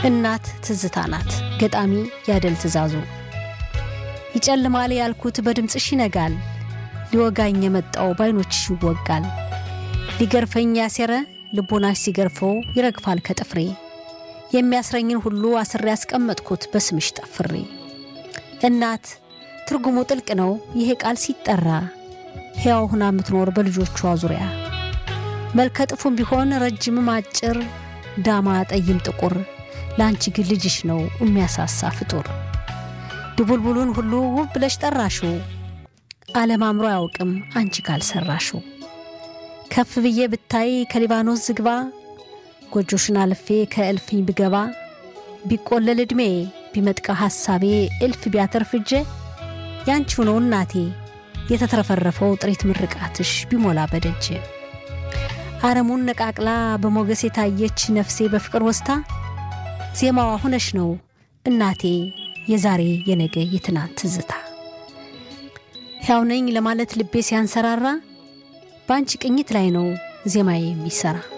እናት ትዝታ ናት። ገጣሚ ያደል ትእዛዙ። ይጨልማል ያልኩት በድምፅሽ ይነጋል፣ ሊወጋኝ የመጣው ባይኖችሽ ይወጋል። ሊገርፈኝ ያሴረ ልቦናሽ ሲገርፈው ይረግፋል ከጥፍሬ። የሚያስረኝን ሁሉ አስሬ ያስቀመጥኩት በስምሽ ጠፍሬ። እናት ትርጉሙ ጥልቅ ነው ይሄ ቃል ሲጠራ፣ ሕያው ሁና የምትኖር በልጆቿ ዙሪያ መልከ ጥፉም ቢሆን ረጅምም አጭር፣ ዳማ ጠይም ጥቁር፣ ለአንቺ ግን ልጅሽ ነው የሚያሳሳ ፍጡር። ድቡልቡሉን ሁሉ ውብ ብለሽ ጠራሽው፣ ዓለም አምሮ አያውቅም አንቺ ካልሰራሽው። ከፍ ብዬ ብታይ ከሊባኖስ ዝግባ፣ ጎጆሽን አልፌ ከእልፍኝ ብገባ፣ ቢቆለል ዕድሜ ቢመጥቃ ሐሳቤ እልፍ ቢያተርፍ እጄ ያንቺው ነው እናቴ የተትረፈረፈው ጥሪት ምርቃትሽ ቢሞላ በደጅ አረሙን ነቃቅላ በሞገስ የታየች ነፍሴ በፍቅር ወስታ ዜማዋ ሁነሽ ነው እናቴ የዛሬ የነገ የትናንት ትዝታ። ሕያው ነኝ ለማለት ልቤ ሲያንሰራራ በአንቺ ቅኝት ላይ ነው ዜማዬ የሚሰራ